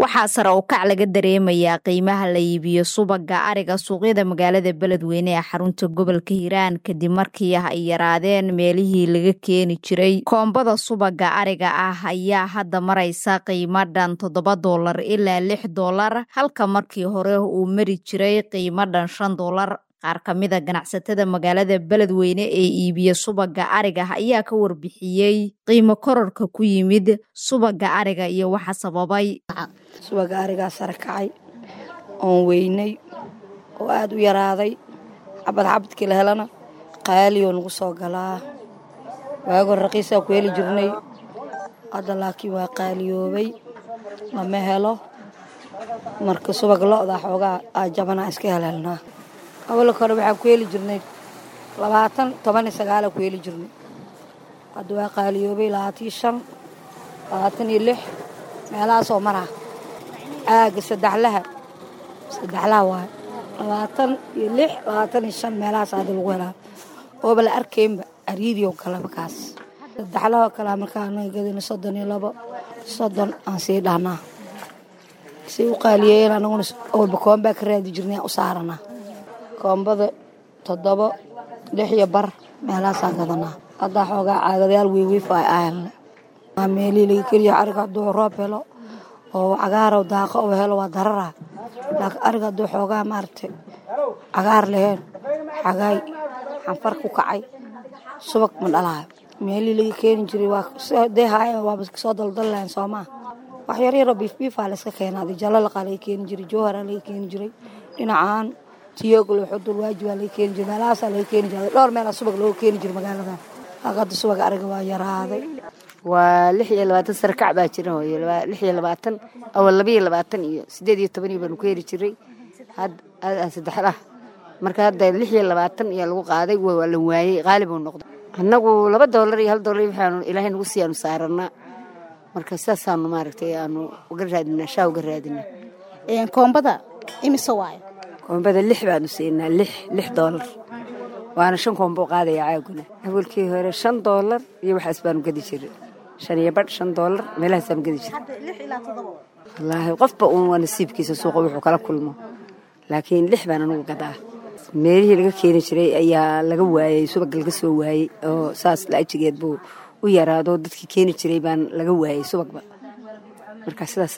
waxaa sare u kac laga dareemayaa qiimaha la iibiyo subaga ariga suuqyada magaalada beledweyne ee xarunta gobolka hiiraan kadib markii ay yaraadeen meelihii laga keeni jiray koombada subaga ariga ah ayaa hadda maraysa qiimo dhan toddoba doolar ilaa lix doolar halka markii hore uu mari jiray qiimo dhan shan doolar qaar ka mida ganacsatada magaalada beledweyne ee iibiya subaga ariga ayaa ka warbixiyey qiimo kororka ku yimid subaga ariga iyo waxa sababay subaga arigaa sare kacay oon weynay oo aada u yaraaday xabad xabadkii la helana qaalioo nagu soo galaa waagor raqiisaa ku heli jirnay hadda laakiin waa qaaliyoobay lama helo marka subag lo-da xoogaa aa jabanaa iska helhelnaa awalka hore waxaan ku heli jirnay labaatan toban iyo sagaala ku heli jirnay hadda waa qaaliyoobay labaatan iyo shan labaatan iyo lix meelahaasoo maraa aaga saddexlaha saddexlaha waayo labaatan iyo lix labaatan iyo shan meelahaas hadda lagu helaa ooba la arkaynba ariidioo kaleba kaas saddexlahoo kalea markaa anaga gadina soddon iyo labo soddon aan sii dhahnaa say u qaaliyeeyeen anaguna walba koombaa ka raadi jirnay aan u saaranaa koombada toddobo lix iyo bar meelahaasaa gadanaa haddaa xoogaa caagadayaal weyweyfa ay ahelne waa meelihii laga keliya ariga hadduu roob helo oo cagaarow daaqo oo helo waa darara laakiin ariga hadduu xoogaa maaragtay cagaar laheen xagaay xanfar ku kacay subag ma dhalaayo meelihii laga keeni jiray waa dee haayeen waaba soo daldal lahayn soomaa wax yaryaroo biifbiifaa la iska keenaaday jalalaqaa laga keeni jiray jowharaa laga keeni jiray dhinacaan tiyoglo xudur waajibaa laga keeni jiray meelahaasaa laga keeni jiray dhowr meelaa subag looga keeni jiray magaaladan hadda subaga ariga waa yaraaday waa lix iyo labaatan sare kac baa jira hooyo lix iyo labaatan awal laba iyo labaatan iyo siddeed iyo toban iyo baanu ku heli jiray saddexlah marka hadda lix iyo labaatan iyo lagu qaaday waa la waayey qaali buu noqday annagu laba doolar iyo hal doolar waxaanu ilaahay nagu sii aanu saaranaa marka sidaasaanu maaragtay aanu uga raadinaa shaa uga raadinaa koombada imise waayo koombada lix baanu siinaa lix lix doolar waana shan koombo qaadaya caaguna awalkii hore shan doolar iyo waxaas baanu gadi jiray shan iyo badh shan doolar meelahaasaanu gadi jiray wallaahi qofba uun waa nasiibkiisa suuqa wuxuu kala kulmo laakiin lix baan anugu gadaa meelihii laga keeni jiray ayaa laga waayey subag laga soo waayey oo saas laajigeed buu u yaraado dadkii keeni jiray baan laga waayey subagba marka sidaas